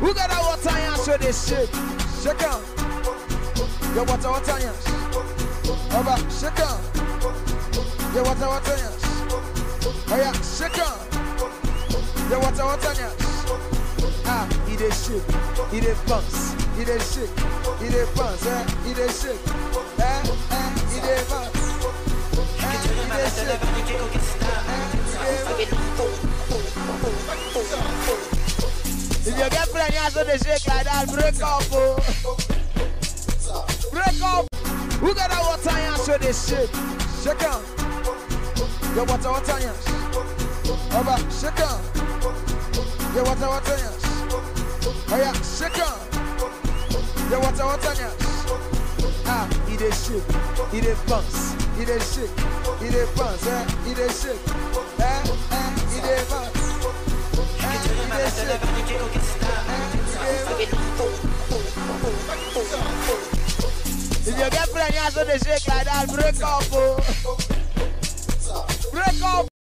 Who got that water and show this shit? Shake on. Yo, water, water, yes. Over, shake on. Yo, water, water, yes. Oh yeah, shake on. Yo, water, water, yes. Ah, he dey shake, he dey bounce, he dey shake, he dey bounce, eh? He dey shake, eh? Eh? He dey bounce, eh? He dey shake, eh? He dey If your girlfriend has to shake like that, break up, oh. Break up. Who got that water and show this shit? Shake on. Yo, water, water, yes. Over, shake on. Yo, water, water, yes. Oh yeah, shake on. Yo, water, water, yes. Ah, he dey shake, he dey bounce, he dey shake, he dey bounce, eh? He dey shake, eh? Eh? He dey bounce. Eh? He dey shake. If your girlfriend has to shake like that, break up, oh. Break up.